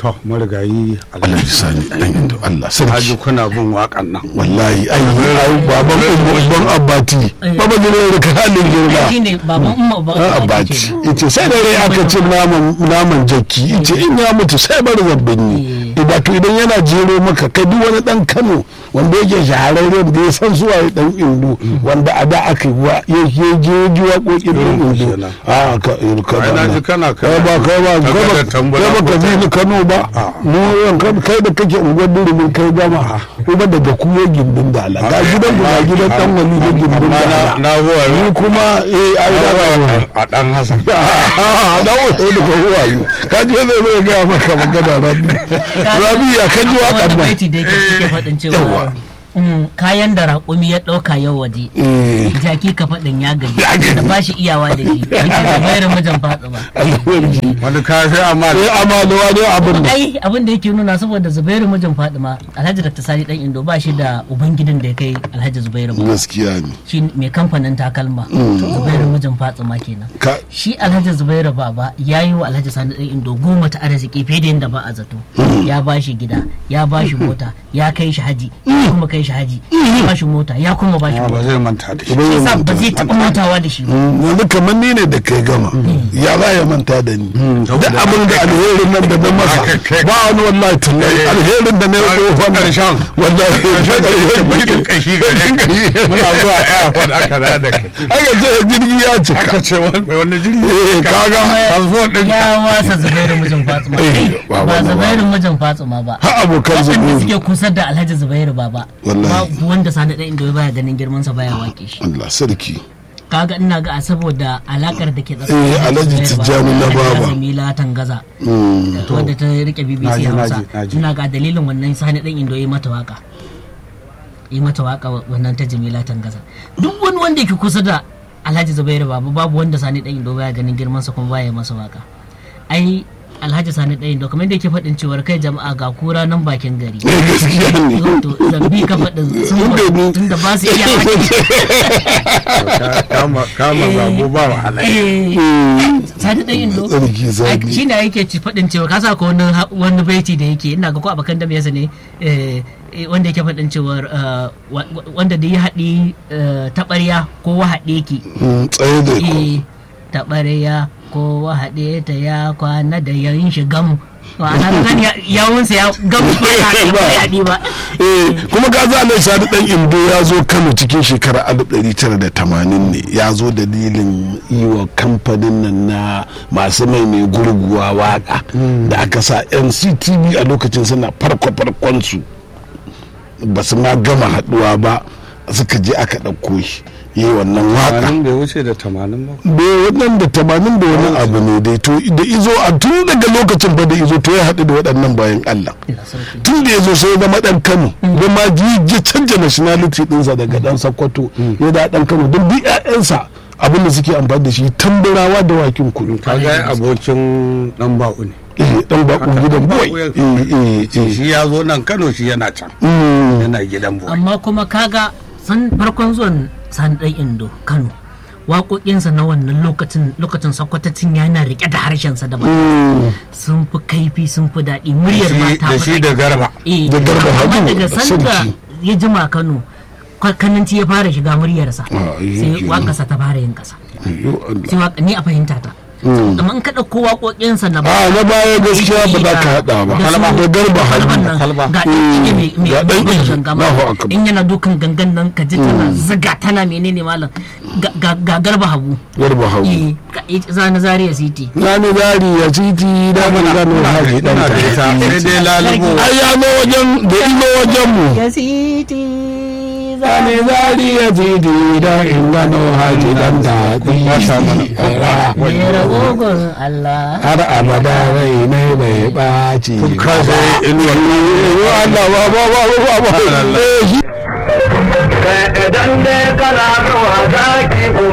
to marigayi Allah ya sani dan indo Allah Haji sarki kuna bin waƙan nan wallahi ai ai baban babban abbati baba ne da ka halin girma shi ne baban umma ba a abaci ita sai da rai aka ce naman naman jaki ita in ya mutu sai bar zabbin ni wato idan yana jero maka kai duk wani dan Kano wanda yake shahararren da ya san zuwa ya dan indo wanda a da aka yi wa ya je je ji waƙoƙin dan indo kenan. a ka ka Ai, na ji kana kai ba kai ba Ka kai ga ba da tambura kai ba ka ko bi ni Kano ba mu yan kan kai da kake unguwar durumin kai gama kuma daga kuyo gindin dala ga gidan ku ga gidan dan wali da gindin amma na dala na zuwa ni kuma eh ai da ba a dan hasan da wato da ko wayo ka je zai zai ga maka magana rabi rabi ya kan ji waƙar wani nan baiti da yake suke faɗin cewa Yawwa. mm, kayan da raƙumi ya ɗauka yau waje eh jaki ka faɗin ya gaji Ya gaji. da ba shi iyawa da shi yake da mayar mijin fatsima alhamdulillah wani kafi amma eh amma da wani abin da ai abin da yake nuna saboda zubairu mijin fatima alhaji dr sani dan indo ba shi da ubangidan da ya kai alhaji zubairu ba gaskiya ne shi mai kamfanin takalma zubairu mijin fatima kenan ka shi alhaji zubairu baba ya yi wa alhaji sani dan indo goma ta arziki fiye da yadda ba a zato ya ba shi gida ya ba shi mota ya kai shi haji ya kuma kai shi haji ya ba shi mota ya kuma ba shi ba mota zai manta da shi ba shi zai sa ba manta zai taɓa mantawa da shi ba yanzu kamar ni ne da kai gama ya za ya manta da ni duk abin da alherin nan da na masa ba wani wallahi tunai alherin da na yi tsohon Karshen. wallahi bakin kashi gare ka muna zuwa airport aka da da kai aka ce jirgi ya cika aka ce wani wani jirgi eh kaga passport din ya wasa zubairu mijin fatima Eh, Kai, ba ba wannan ba. zubairu mijin fatima ba ha abokan waɗanda zubu suke kusa da alhaji zubairu baba Wallahi. babu wanda sani ɗan indo baya ganin girman sa baya wake shi Allah sarki kaga ina ga a saboda alakar da ke Eh, Alhaji Tijjani na baba. Jamila Tangaza Mm. wadda ta rike BBC Naji, Hausa naji, naji. ina ga dalilin wannan sani ɗan indo yi mata waka yi mata waka wannan ta Jamila Tangaza duk wani wanda yake kusa da Alhaji Zubairu baba babu wanda sani ɗan indo baya ganin girman sa kuma baya masa waka ai Alhaji Sani ɗan indo kamar da yake faɗin cewar kai jama'a ga kura nan bakin gari Eh, gaskiya ne to zambi ka faɗin sun Inda ni- tun da ba su iya wake kama kama zabo ba wahala sani ɗan indo Tsarki zabi. shi ne yake ci faɗin cewa ka sa ko wani ha- wani baiti da yake ina ga ko abakan da yasa ne eh, eh, wanda yake faɗin cewar eh, wa- wa- wanda da ya haɗi eh, taɓarya ko wahaɗe ki Mm, tsaye da ku eh, taɓarya ko wahaɗe ta ya kwana da yan shi gam ma'ana ka gani ya- yawunsa ya gam ko ya haɗe ba ya haɗe ba Eh, kuma ga za a sani dan indo ya zo kano cikin shekarar 1980 ne ya zo dalilin yi wa kamfanin nan na masu mai mai gurguwa waka da aka sa nctv a lokacin suna farko-farkon su ba su ma gama haduwa ba suka je aka ɗauko shi yi wannan waka tamanin bai wuce da tamanin ba da wannan da tamanin da wani abu ne dai to da izo a tun daga lokacin fa da izo to ya haɗu da waɗannan bayan Allah tun da ya zo sai ya zama ɗan Kano da ma ji ya canja nationality ɗinsa daga ɗan Sokoto ya da ɗan Kano don duk ƴaƴansa abin da suke amfani da shi tamburawa da wakin kudu ka ga abokin dan ba'u ne eh ɗan baƙon gidan boy Baƙo ya- eh eh eh shi ya zo nan Kano shi yana can Mm. yana gidan boy amma kuma kaga san farkon zuwan sani ɗan indo kano waƙoƙinsa na wannan lokacin lokacin sakwatacin yana riƙe da harshensa da Mm. sun fi kaifi sun fi daɗi muryar shi- mata da shi da garba eh da Garba amma Habu, daga sanda sarki. ya jima kano kwa- kananci ya fara shiga muryarsa Ah, yi sai kenan. waƙarsa ta fara yin ƙasa Ayyo Allah. sai waƙa ni a fahimta ta amma in ka ɗauko waƙoƙinsa na a na baya gaskiya ba za ka haɗa ba da su- da garba kalban hannu nan kalba. ga ɗan ike mai ga ɗan mai ike, gangama Allahu akbar. in yana dukan gangan nan ka ji tana ziga tana menene malam Ga- ga ga garba hagu garba hagu eh ga- eh, zana zaria city Rani zari ya titi da mun gano haji dan muna da ita ta. sai dai lalubo Ai ya zo wajen da izo wajen mu. ya city Rani zari ya titi da in gano haji dan ta. mai ragogon allah Har abada rai ne bai ɓaci. ka sai inuwar Allah ba ba ba ba ba. Eh, shi idan dai kana zuwa zaki